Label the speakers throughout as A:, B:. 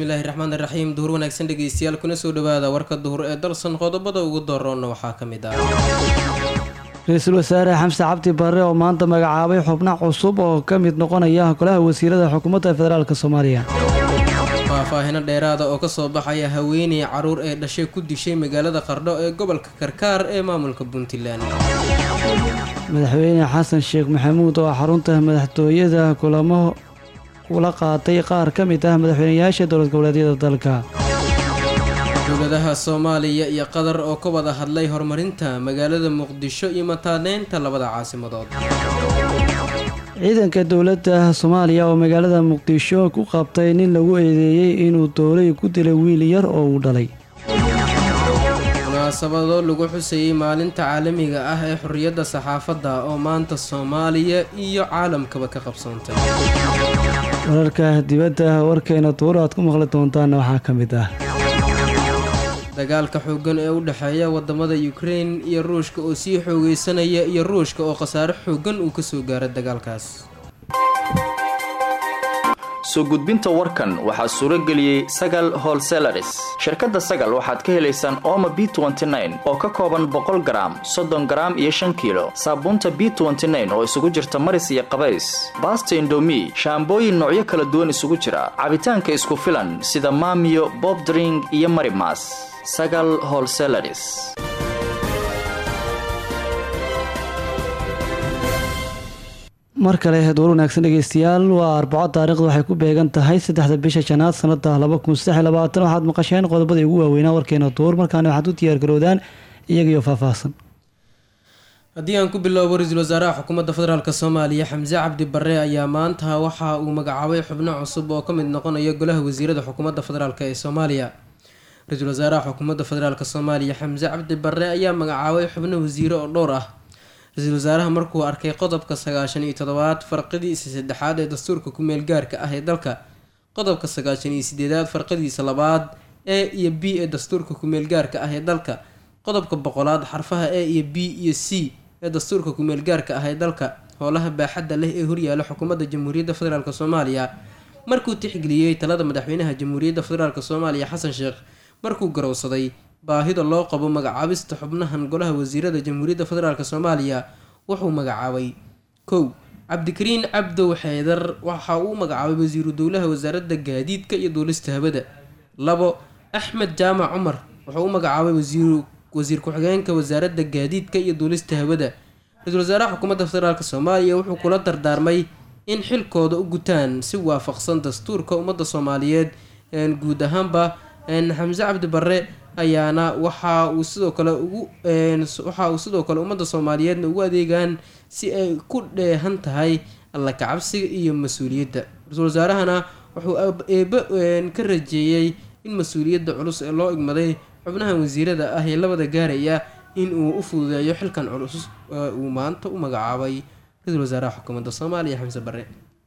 A: bismillaahi raxmaan raxiim duhur wanaagsan dhegeystayaal kuna soo dhawaada warka duhur ee dalsan qodobada ugu daroonna waxaa ka mid ah
B: ra-iisul wasaare xamse cabdi barre oo maanta magacaabay xubno cusub oo ka mid noqonaya golaha wasiirada xukuumadda federaalk soomaaliya
A: faahfaahino dheeraada oo kasoo baxaya haweeney caruur ee dhashay ku dishay magaalada qardho ee gobolka karkaar ee maamulka puntland
B: madaxweyne xasan sheekh maxamuud oo xarunta madaxtooyada kulamo ula qaatay qaar ka mid ah madaxweynayaasha dowlad goboleedyada dalka
A: dowladaha soomaaliya iyo qatar oo ka wada hadlay horumarinta magaalada muqdisho iyo mataaneynta labada caasimadood
B: ciidanka dowladda soomaaliya oo magaalada muqdisho ku qabtay nin lagu eedeeyey inuu doolay ku dilay wiil yar oo uu dhalay
A: munaasabado lagu xusayey maalinta caalamiga ah ee xorriyadda saxaafadda oo maanta soomaaliya iyo caalamkaba ka qabsoontay
B: wararka dibadda warkeena duur aad ku maqli doontaana waxaa ka mid ah
A: dagaalka xooggan ee u dhexeeya wadamada ukrein iyo ruushka oo sii xoogeysanaya iyo ruushka oo khasaare xooggan uu kasoo gaaray dagaalkaas
C: soo gudbinta warkan waxaa suuro geliyey sagal holselaris shirkadda sagal waxaad ka helaysaan ooma b oo ka kooban boqol garaam soddon garaam iyo shan kiilo saabuunta b oo isugu jirta maris iyo qabays baasta indomi shaambooyin noocyo kala duwan isugu jira cabitaanka isku filan sida maamiyo bobdring iyo marimas sagal holselaris
B: mar kale duur wanaagsan dhegeystayaal waa arbaco taariikhda waxay ku beegan tahay saddexda bisha janaad sanada laba kun saddex iyo labaatan waxaad maqasheen qodobadii ugu waaweynaa warkeena duur markaana waxaad u diyaargaroodaan iyagiyo faahfaahsan
A: haddii aan ku bilowbo ra-iisul wasaaraha xukuumadda federaalk soomaaliya xamse cabdi barre ayaa maanta waxa uu magacaabay xubno cusub oo ka mid noqonaya golaha wasiirada xukuumadda federaalk ee soomaaliya ra-iisul wasaaraha xukuumadda federaalk soomaaliya xamse cabdi barre ayaa magacaabay xubno wasiire oo dhowr ah ra-iisul wasaaraha markuu arkay qodobka sagaashan iyo toddobaad farqadiisa saddexaad ee dastuurka ku-meel gaarka ah ee dalka qodobka sagaashan iyo sideedaad farqadiisa labaad e iyo b ee dastuurka ku-meel gaarka ah ee dalka qodobka boqolaad xarfaha e iyo b iyo c ee dastuurka ku-meel gaarka ah ee dalka howlaha baaxadda leh ee horyaala xukuumadda jamhuuriyadda federaalk soomaaliya markuu tixgeliyey talada madaxweynaha jamhuuriyadda federaalk soomaaliya xasan sheekh markuu garowsaday baahida loo qabo magacaabista xubnahan golaha wasiirada jamhuuriyadda federaalk soomaaliya wuxuu magacaabay kow cabdikariin cabdow xeedar waxa uu magacaabay wasiiru dowlaha wasaaradda gaadiidka iyo duulista hawada labo axmed jaamac cumar wuxuu u magacaabay wasiiru wasiir ku-xigeenka wasaaradda gaadiidka iyo duulista hawada ra-iisul wasaaraha xukuumadda federaalk soomaaliya wuxuu kula dardaarmay in xilkooda u gutaan si waafaqsan dastuurka ummadda soomaaliyeed guud ahaanba xamse cabdi barre ayaana waxa uu sidoo kale ugu waxa uu sidoo kale ummadda soomaaliyeedna ugu adeegaan si ay ku dheehan tahay alla kacabsiga iyo mas-uuliyadda ra-iisul wasaarahana wuxuu eeba ka rajeeyey in mas-uuliyadda culus ee loo igmaday xubnahan wasiirada ah ee labada gaaraya in uu u fududeeyo xilkan culus uu maanta u magacaabay ra-iisul wasaaraha xukuumadda soomaaliya xamse barre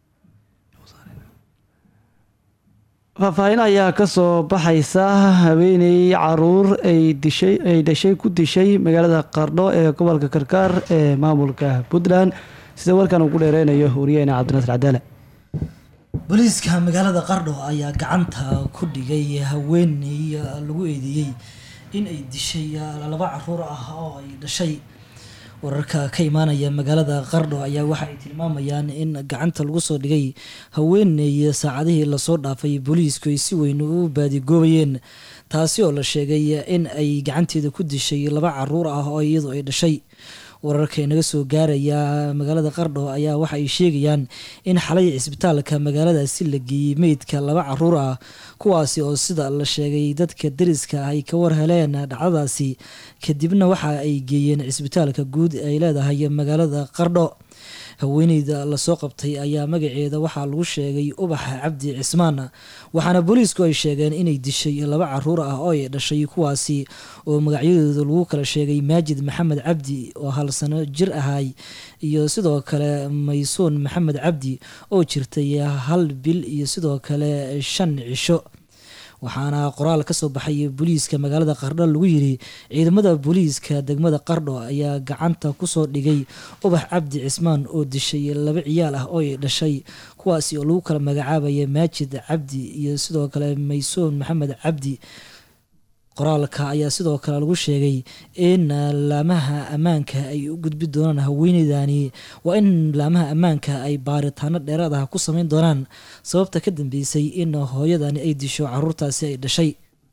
B: faahfaahin ayaa kasoo baxaysa haweeney caruur ay dishay ay dhashay ku dishay magaalada qardho ee gobolka karkaar ee maamulka puntland sida warkan uu ku dheereynayo wariyaheena cabdinasir cadaale
D: booliiska magaalada qardho ayaa gacanta ku dhigay haweeney lagu eedeeyey in ay dishay laba caruur ah oo ay dhashay wararka ka imaanaya magaalada qardho ayaa waxa ay tilmaamayaan in gacanta lagu soo dhigay haweeney saacadihii lasoo dhaafay booliisku ay si weyn u baadigoobayeen taasi oo la sheegay in ay gacanteeda ku dishay laba caruur ah oo iyadu ay dhashay wararka inaga soo gaaraya magaalada qardho ayaa waxa ay sheegayaan in xalay cisbitaalka magaaladaasi la geeyey meydka laba caruur ah kuwaasi oo sida la sheegay dadka dariska ah ay ka warheleen dhacdadaasi kadibna waxa ay geeyeen cisbitaalka guud ay leedahay magaalada qardho haweeneyda lasoo qabtay ayaa magaceeda waxaa lagu sheegay ubaxa cabdi cismaan waxaana booliisku ay sheegeen inay dishay laba caruur ah oo ay dhashay kuwaasi oo magacyadooda lagu kala sheegay maajid maxamed cabdi oo hal sano jir ahay iyo sidoo kale maysuun maxamed cabdi oo jirtay hal bil iyo sidoo kale shan cisho waxaana qoraal kasoo baxay booliiska magaalada qardho lagu yiri ciidamada booliiska degmada qardho ayaa gacanta kusoo dhigay ubax cabdi cismaan oo dishay laba ciyaal ah oo ay dhashay kuwaasi oo lagu kala magacaabaya maajid cabdi iyo sidoo kale maysoon maxamed cabdi qoraalka ayaa sidoo kale lagu sheegay in laamaha ammaanka ay u gudbi doonaan haweeneydani waa in laamaha ammaanka ay baaritaano dheeraad ah ku sameyn doonaan sababta ka dambeysay in hooyadani ay disho caruurtaasi ay dhashay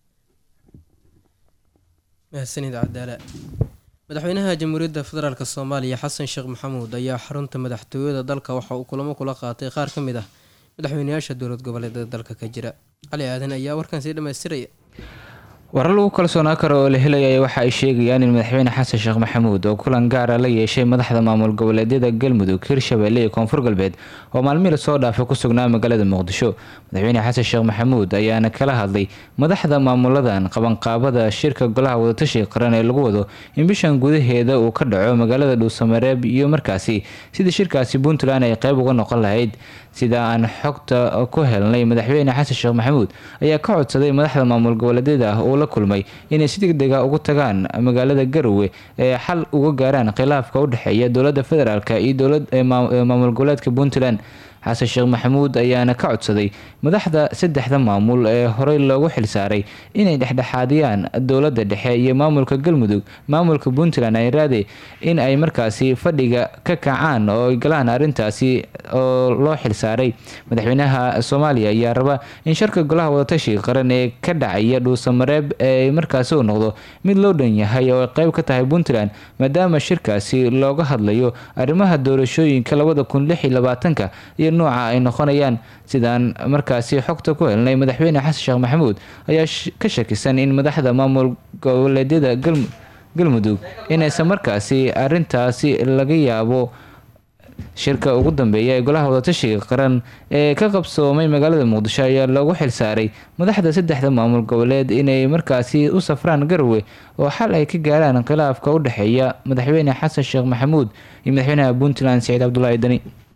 A: mahadsanid cabdaala madaxweynaha jamhuuriyadda federaalk soomaaliya xasan sheekh maxamuud ayaa xarunta madaxtooyada dalka waxa uu kulamo kula qaatay qaar ka mid ah madaxweynayaasha dowlad goboleedyada dalka ka jira cali aadan ayaa warkan sii dhammaystiraya
E: warar lagu kalsoonaa karo oo la helaya waxa ay sheegayaan in madaxweyne xasan sheekh maxamuud oo kulan gaara la yeeshay madaxda maamul goboleedyada galmudug hirshabelle iyo koonfur galbeed oo maalmihii lasoo dhaafay ku sugnaa magaalada muqdisho madaxweyne xasan sheekh maxamuud ayaana kala hadlay madaxda maamuladan qabanqaabada shirka golaha wadatashiga qaran ee lagu wado in bishan gudaheeda uu ka dhaco magaalada dhuusamareeb iyo markaasi sidii shirkaasi puntland ay qeyb uga noqon lahayd sida aan xogta ku helnay madaxweyne xasan sheekh maxamuud ayaa ka codsaday madaxda maamul goboleedyada ah uu la kulmay inay si degdega ugu tagaan magaalada garowe ee xal uga gaaraan khilaafka u dhexeeya dowladda federaalk iyo maamul goboleedka puntland xasan sheekh maxamuud ayaana ka codsaday madaxda saddexda maamul ee horey loogu xilsaaray inay dhexdhexaadiyaan dowladda dhexe iyo maamulka galmudug maamulka puntland ay raade in ay markaasi fadhiga ka kacaan oo ay galaan arrintaasi oo loo xilsaaray madaxweynaha soomaaliya ayaa raba in sharka golaha wadatashiga qaran ee ka dhacaya dhuusamareeb ee markaasi uu noqdo mid loo dhan yahay oo ay qeyb ka tahay puntland maadaama shirkaasi looga hadlayo arrimaha doorashooyinka labada kun lix iyo labaatanka iyo nooca ay noqonayaan sidaan markaasi xogta ku helnay madaxweyne xasan sheekh maxamuud ayaa ka shakisan in madaxda maamul goboleedyada galmudug inaysan markaasi arintaasi laga yaabo shirka ugu dambeeya ee golaha wadatashiga qaran ee ka qabsoomay magaalada muqdisho ayaa loogu xilsaaray madaxda saddexda maamul goboleed inay markaasi u safraan garowe oo xal ay ka gaaraan khilaafka u dhexeeya madaxweyne xasan sheekh maxamuud iyo madaxweynaha puntland saciid cabdulaahi dani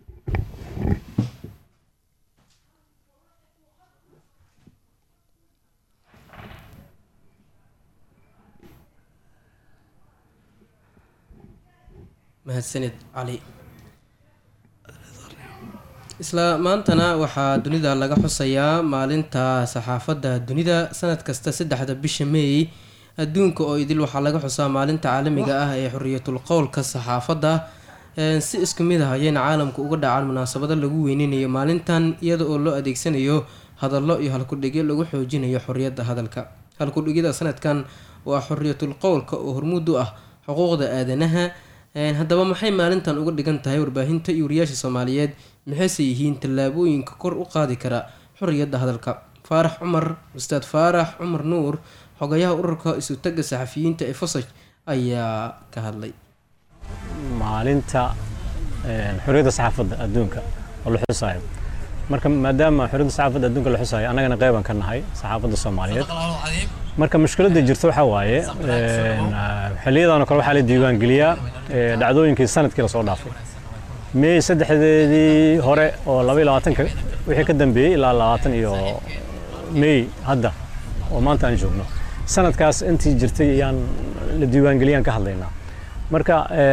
A: mahadsanid cali isla maantana waxaa dunida laga xusayaa maalinta saxaafadda dunida sanad kasta saddexda bisha meey adduunka oo idil waxaa laga xusaa maalinta caalamiga ah ee xoriyatul qowlka saxaafadda si isku mid ah ayayna caalamka uga dhacaan munaasabado lagu weyneynayo maalintan iyada oo loo adeegsanayo hadallo iyo halkudhigyo lagu xoojinayo xoriyadda hadalka halkudhigyada sanadkan waa xoriyatul qowlka oo hormuud u ah xuquuqda aadanaha haddaba maxay maalintan uga dhigan tahay warbaahinta iyo wariyaasha soomaaliyeed maxayse yihiin tallaabooyinka kor u qaadi kara xoriyadda hadalka faarax cumar ustaad faarax cumar nuur xogayaha ururka isutaga saxafiyiinta ee fosaj ayaa ka hadlay
F: maalinta xorriyadda saxaafadda adduunka oo la xusaayo marka maadaama xorriyadda saxaafadda adduunka la xusaayo annagana qeyban ka nahay saxaafadda soomaaliyeed marka mushkiladda jirta waxaa waaye xiliyadan oo kale waxaa la diiwaangeliyaa dhacdooyinkii sanadkii lasoo dhaafay meey saddexdeedii hore oo laba iyo labaatanka wixii ka dambeeyey ilaa labaatan iyo meey hadda oo maanta aan joogno sanadkaas intii jirtay ayaan la diiwaangeliyaan ka hadlaynaa marka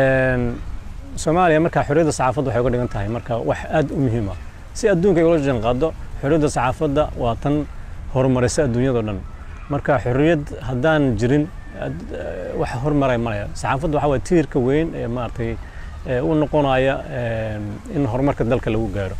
F: soomaaliya marka xorriyadda saxaafadda waxay uga dhigan tahay marka wax aad u muhiim ah si adduunka ay ula jaanqaado xorriyadda saxaafadda waa tan horumarisa adduunyadao dhan marka xorriyad haddaan jirin wax hormaray malaya saxaafadda waxaa waye tiirka weyn ee maaragtay u noqonaya in horumarka dalka lagu gaaro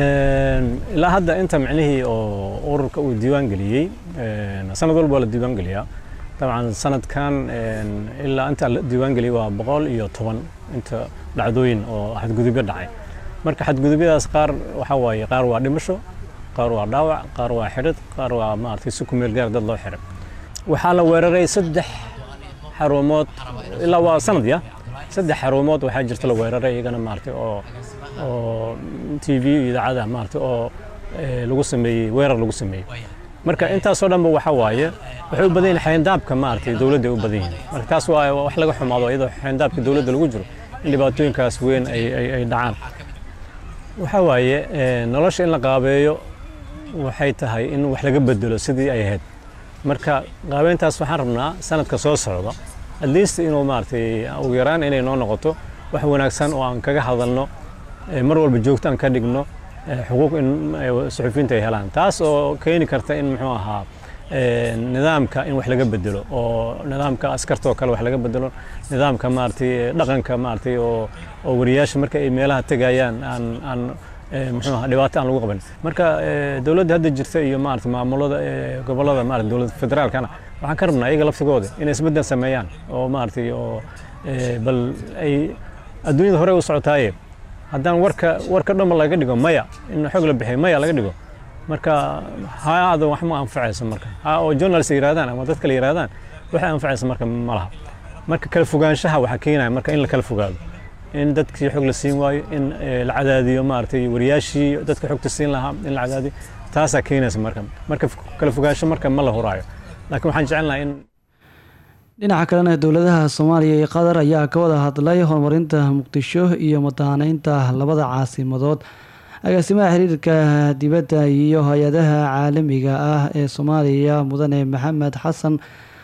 F: ilaa hadda inta micnihii oo ururka uu diiwaan geliyey sanad walba waa la diiwaan geliyaa dabcan sanadkan ilaa inta la diiwaan geliyey waa boqol iyo toban inta dhacdooyin oo xadgudubyo dhacay marka xadgudubyadaas qaar waxaa waaye qaar waa dhimasho qaar waa dhaawac qaar waa xidhid qaar waa maaragtay si ku meel gaar dad loo xiray waxaa la weeraray saddex xarumood ilaa waa sanad ya saddex xarumood waxaa jirta la weeraray iyagana maaragtay oo oo t v iyo idaacada maaragtay oo lagu sameeyey weerar lagu sameeyey marka intaasoo dhanba waxaa waaye waxay u badan yihin xayndaabka maaragtay dowladda ay u badan yihin marka taas waa wax laga xumaado iyadoo xayndaabka dowladda lagu jiro in dhibaatooyinkaas weyn ay ay dhacaan waxaa waaye nolosha in la qaabeeyo waxay tahay in wax laga bedelo sidii ay ahayd marka qaabeyntaas waxaan rabnaa sanadka soo socda at least inuu maaragtay ugu yaraan inay noo noqoto wax wanaagsan oo aan kaga hadalno eh, mar walba joogto aan ka dhigno eh, xuquuq in eh, suxufiyiinta ay helaan taas oo keeni karta in muxuu ahaa eh, nidaamka in wax laga bedelo oo nidaamka askarta oo kale wax laga bedelo nidaamka maaragtay dhaqanka maaragtay oo oo wariyaasha marka ay meelaha tegayaan aan aan eh, muxuu ahaa dhibaato aan lagu qaban marka eh, dowladda hadda jirta iyo maaragtay maamulada eh, gobollada maaragtay dowladda federaalkana waxaan ka rabnaa iyaga laftigooda inay isbeddel sameeyaan oo maaragtay oo eh, bal ay adduunyada hore u socotaaye haddaan warka warka dhanba laga dhigo maya in xog la bixiyo maya laga dhigo marka ha-ada wax ma anfacayso marka ha oo journalist yirahdaan ama dad kale yirahdaan waxay anfacayso marka ma laha marka kala fogaanshaha waxaa keenaya marka in la kala fogaado in dadkii xog la siin waayo in eh, la cadaadiyo maaragtay wariyaashii dadka xogta siin lahaa in la cadaadiyo taasaa keenaysa marka marka f- kala fogaansho marka ma la huraayo laakiin waxaan jecelnahay in
B: dhinaca kalena dowladaha soomaaliya iyo qatar ayaa ka wada hadlay horumarinta muqdisho iyo madaaneynta labada caasimadood agaasimaha xiriirka dibadda iyo hay-adaha caalamiga ah ee soomaaliya mudane maxamed xasan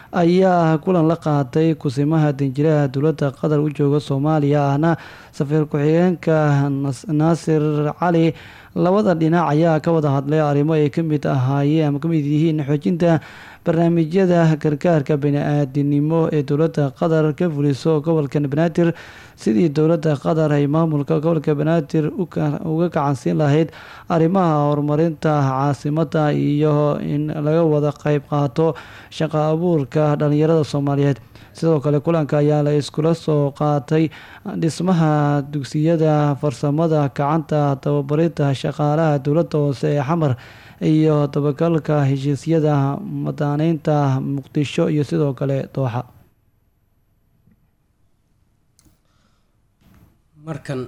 B: ayaa kulan la qaatay kusimaha danjiraha dowladda qatar u jooga soomaaliya ahna safiir ku-xigeenka Nas- naasir cali labada dhinac ayaa ka wada hadlay arrimo ay ka mid ahaayeen ama ka mid yihiin xoojinta barnaamijyada gargaarka bani-aadinimo ee dowladda qatar ka fuliso gobolka banaadir sidii dowladda qatar ay maamulka gobolka banaadir u ka- uga gacansiin lahayd arrimaha horumarinta caasimada iyo in laga wada qeyb qaato shaqo abuurka dhalinyarada soomaaliyeed sidoo kale kulanka ayaa la iskula soo qaatay dhismaha dugsiyada farsamada gacanta tababarinta shaqaalaha dowladda hoose ee xamar iyo dabagalka heshiisyada madaaneynta muqdisho iyo sidoo kale dooxa
A: markan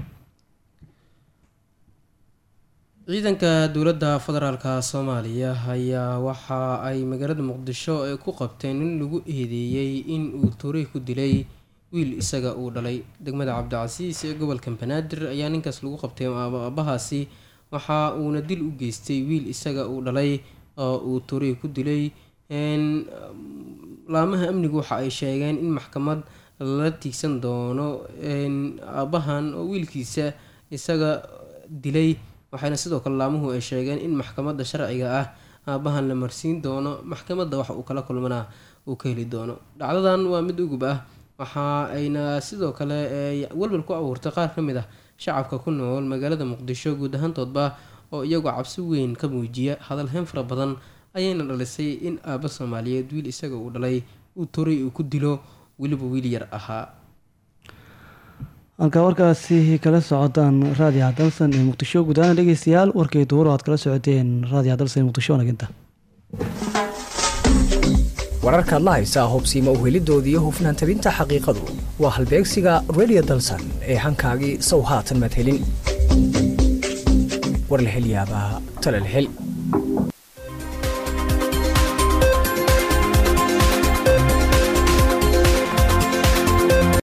A: ciidanka dowladda federaalka soomaaliya ayaa waxa ay magaalada muqdisho ay ku qabteen nin lagu eedeeyey in uu toray ku dilay wiil isaga uu dhalay degmada cabdicasiis ee gobolka banaadir ayaa ninkaas lagu qabtay aabahaasi waxa uuna dil u geystay wiil isaga uu dhalay oo uu toray ku dilay Een, laamaha amnigu waxa ay sheegeen in maxkamad lala tiigsan doono een, aabahan oo wiilkiisa isaga dilay waxayna sidoo kale laamuhu ay sheegeen in maxkamadda sharciga ah aabahan la marsiin doono maxkamadda waxa uu kala kulmanaa uu ka heli doono dhacdadan waa mid ugub ah waxa ayna sidoo kale ee, walwal ku abuurtay qaar ka mid ah shacabka ku nool magaalada muqdisho guud ahaantoodba oo iyagoo cabsi weyn ka muujiya hadalhayn fara badan ayayna dhalisay in aaba soomaaliyeed wiil isaga uu dhalay uu toray uu ku dilo weliba wiil yar ahaa
B: halkaa warkaasi kala socotaan raadiyo hadalsan ee muqdisho guud ahaan dhegeystayaal warkay duuro aad kala socoteen raadiyo hadalsan ee muqdisho wanaginta
G: wararkaad la haysaa hubsiima uhelidoodii iyo hufnaan tabinta xaqiiqadu waa halbeegsiga radio dalsan ee hankaagii sow haatan maad helin war la hel yaabaa tala la hel